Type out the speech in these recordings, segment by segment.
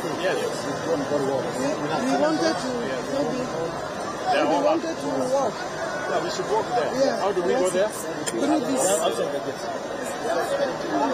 Yes. We wanted to maybe Yeah, we walk. wanted to walk Yeah, we should walk there. Yeah. How do we go there? through this. Outside the gate.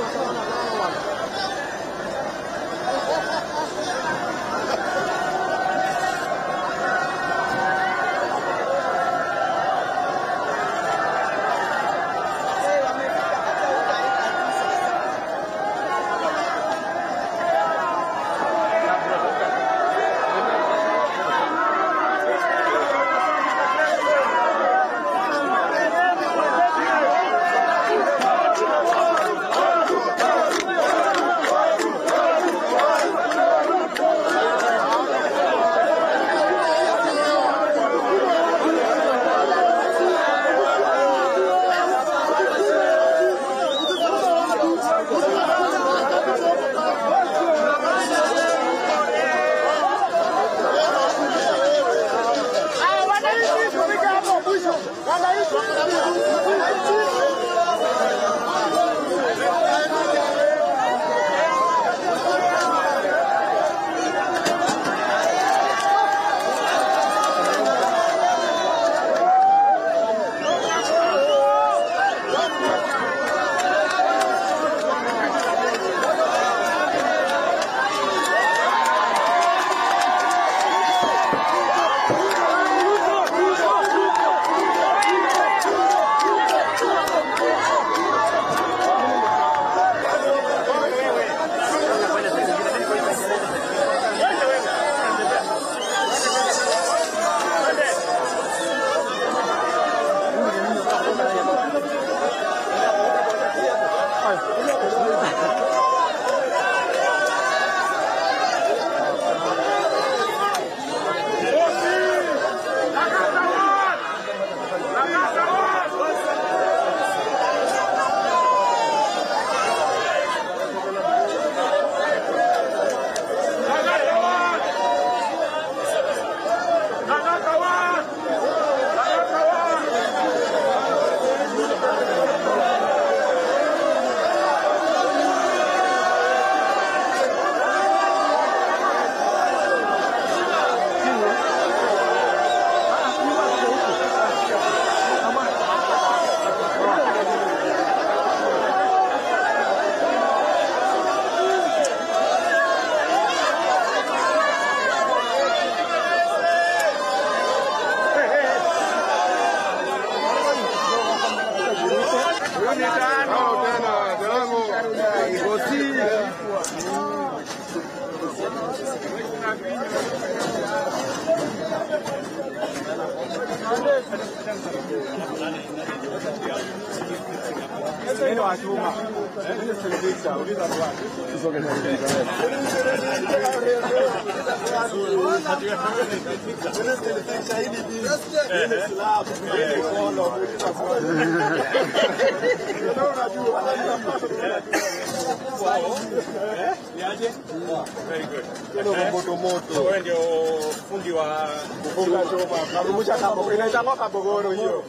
Very good. moto moto Wewe ndio fundi wa kufunga choma karudisha kabogoro inaitwa kabogoro hiyo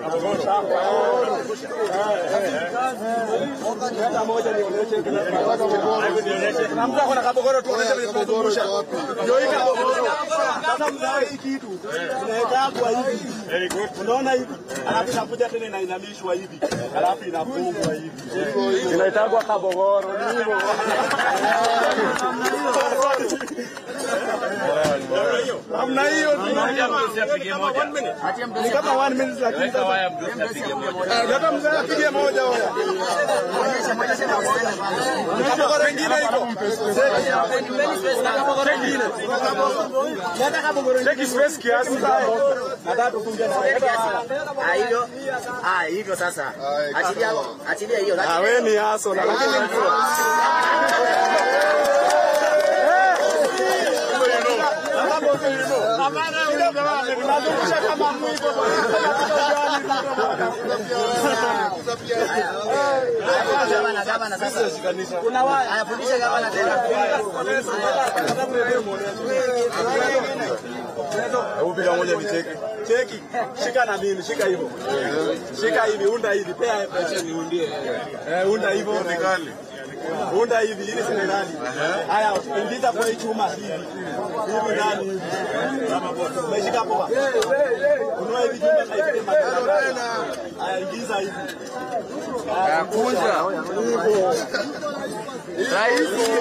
Leta moja nionyeshe Hebu nionyeshe. na mtu ako na kabogoro tuonyeshe vile tunazungusha ndio hii kabogoro sasa mzaa hii kitu inaekagwa hivi Very good. unaona hivi alafu inakuja tena inainamishwa hivi alafu inafungwa hivi inaitagwa kabogoro ni hivyo namna hiyo tu. ni kama one minute lakini sasa leta mzee apige moja hoya kabogoro ingine iko kabogoro ingine leta kabogoro ingine space kiasi nataka tufunge na Ah, hivyo ah, hivyo sasa, achilia achilia hiyo. Ah, wewe ni aso na lakini Gavana, gavana sasa. Kuna wa ayafundisha gavana tena. Hebu piga moja nicheke. Cheki. Shika na mimi, shika hivyo. Shika hivi, unda hivi, pea pesa niundie. Eh, unda hivyo. Nikali. Unda hivi ili si ndani. Haya, ingiza kwa hii chuma hivi. Hivi ndani hivi. Umeshika poa. Unua hivi chuma na hivi tena. Haya, ingiza hivi. Kunja. Rahisi.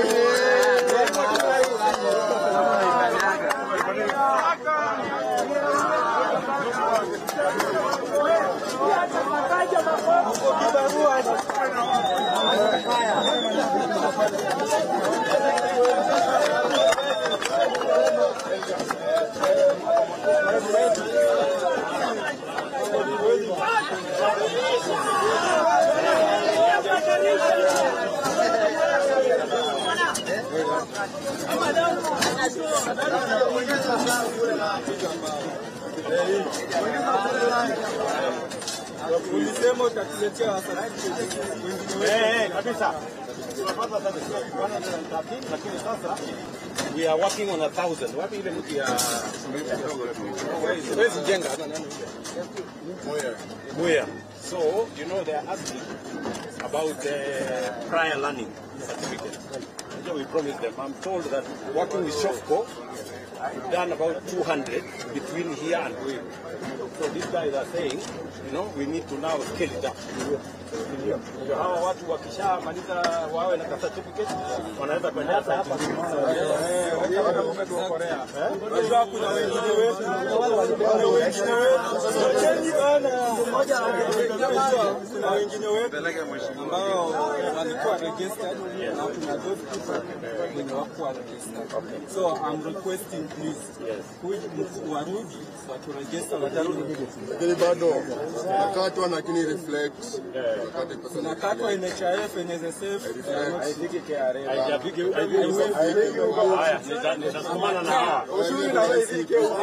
Ulisema utatuletea wasanii Eh, eh, kabisa. Tunapata sasa sio 113 lakini sasa we are working on a thousand. Wapi ile mti ya Where's Jenga? Where? So, you know, they are asking about the prior learning certificate. So we promised them. I'm told that working with Shofco, we've done about 200 between here and Wave. So these guys are saying, you know, we need to now scale it up. Ndio hawa watu wakishamaliza wawe na certificate wanaweza kwenda hapa Unajua kuna wengine wetu, kuna wengine wetu, wacheni bana. Kuna wengine wetu ambao walikuwa registered na kuna those people wenye wakuwa registered. So I'm requesting please, kuja mkuu warudi waturegister watarudi. Lakini bado nakatwa lakini reflect. Wakati pesa Tunakatwa NHIF, NSSF, haijafiki huko. Haya, nita- nitasukumana na hawa. ushuru na wewe ifike huko.